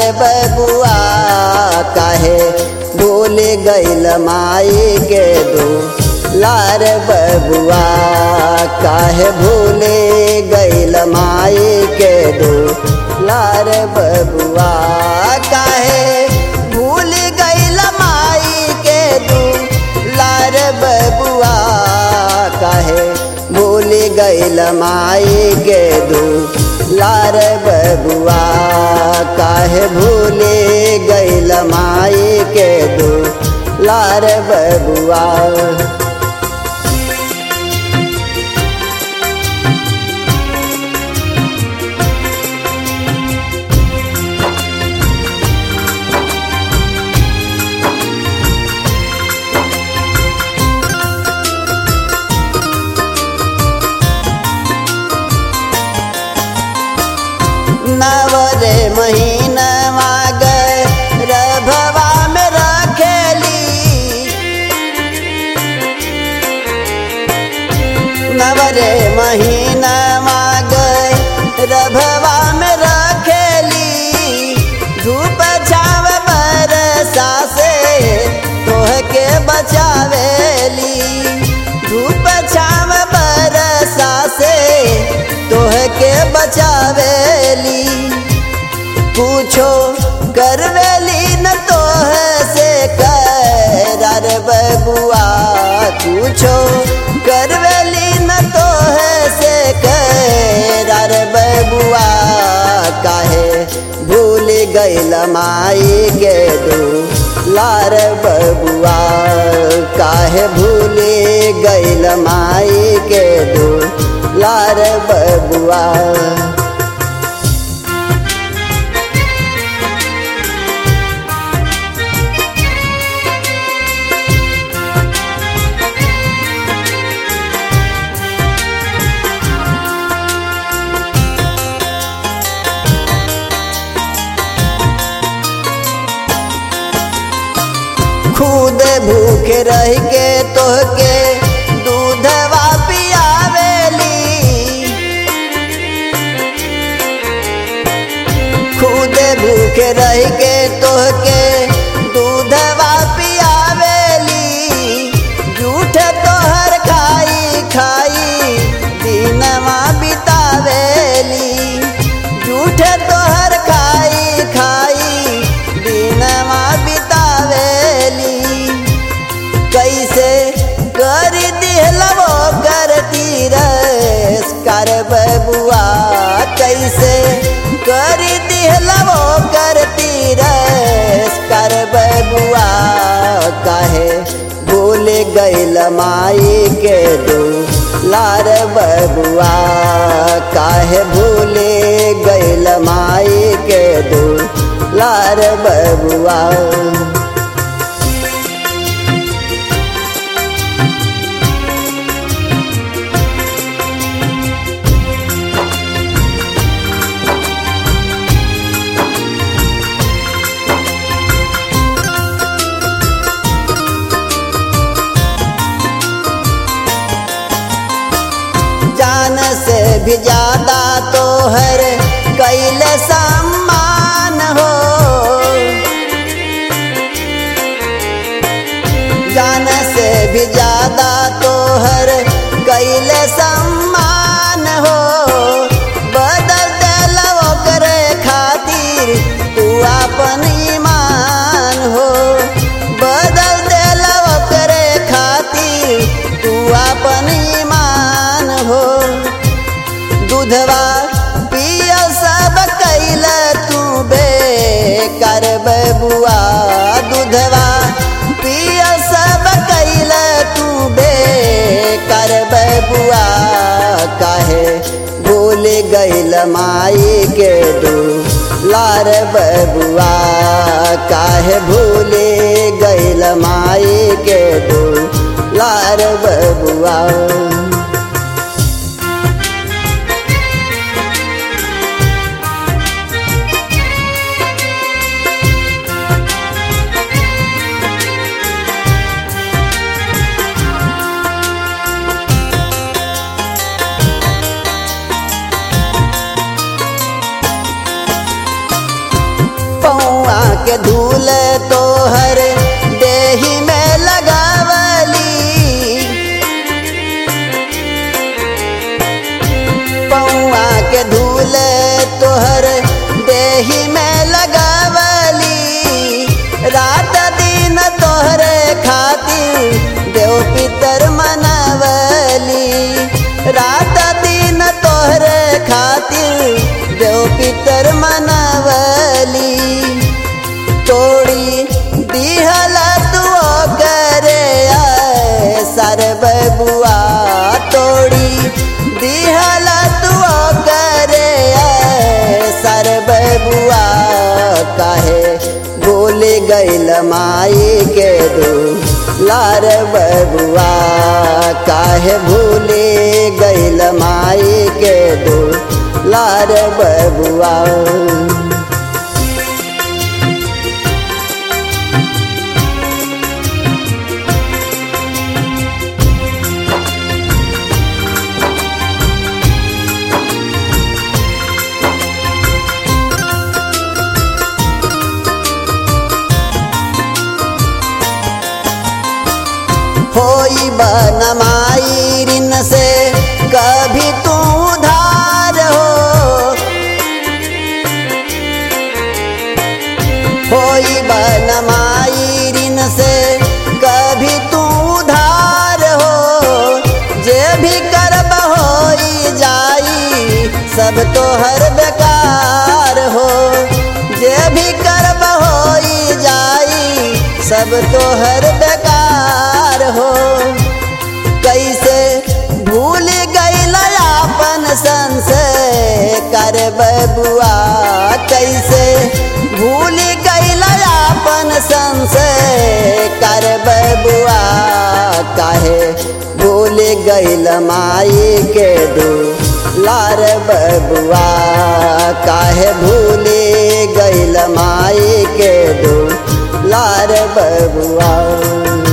बबुआ काहे भूल गईल माई के दू लार बबुआ काहे भूल गईल माई के दू लार बबुआ काहे भूल गईल माई के दू लार बबुआ काहे भूल गईल माई के दू लार बबुआ काहे भूल गईल माई के दू लार बबुआ नवरे महीनवा गए रभवा में रखेली नवरे महीनवा गए रभवा में रखेली धूप छाव बरसा से तोह के बचावेली धूप छाव बरसा से तोह के बचावेली पूछो करवेली न तोह से कर बबुआ पूछो करवेली न तोह से कर बबुआ काहे भूल गईल माई के दू लार बबुआ काहे भूल गईल माई के दू लार बबुआ खुद भूख रह के तोहके दूधवा पियावेली खुद भूख रह के तोहके दूधवा पियावेली झूठ तोहर खाई खाई दिनवा बितावेली झूठ तोहर खाई खाई दिनवा बितावेली कैसे कर दिहलवो करती रस कर बबुआ कैसे कर दिहलवो करती रस कर बबुआ काहे भूल गईल माई के दू लार बबुआ काहे भूल गईल माई के दू लार बबुआ जान से भी ज्यादा तो हर कैल सम्मान हो जान से भी ज्यादा तो हर कैल सम्मान हो बदल दिलवो करे खातिर तू अपन ईमान हो बदल दिलवो करे खातिर तू अपन ईमान हो दूधवा पिय सब कैल तू बे कर बबुआ दूधवा पिय सब कैल तू बे कर बबुआ काहे भूल गईल माई के दू लार बबुआ काहे भूल गईल माई के दू लार बबुआ के धूल तोहर देही में लगावली पौआ के धूल तोहर देही में लगावली रात दिन तोहरे खातिर देव पितर मनवली रात दिन तोहरे खातिर देव पितर मनवली तोड़ी दिहल तू करे सर बबुआ तोड़ी दिहल तू करे सर बबुआ काहे भूल गइल माई के दू लार बबुआ काहे भूल गइल माई के दू लार बबुआ होई बनमाई ऋण से कभी तू उधार हो होई बनमाई ऋण से कभी तू उधार हो जे भी करब होई जाई सब तो हर बेकार हो जे भी करब होई जाई सब तो हर बेकार हो कैसे भूल गईल आपन संसे कर बबुआ कैसे भूल गईल आपन संसे कर बबुआ काहे भूल गईल माई के दू लार बबुआ काहे भूल गईल माई के दू लार बबुआ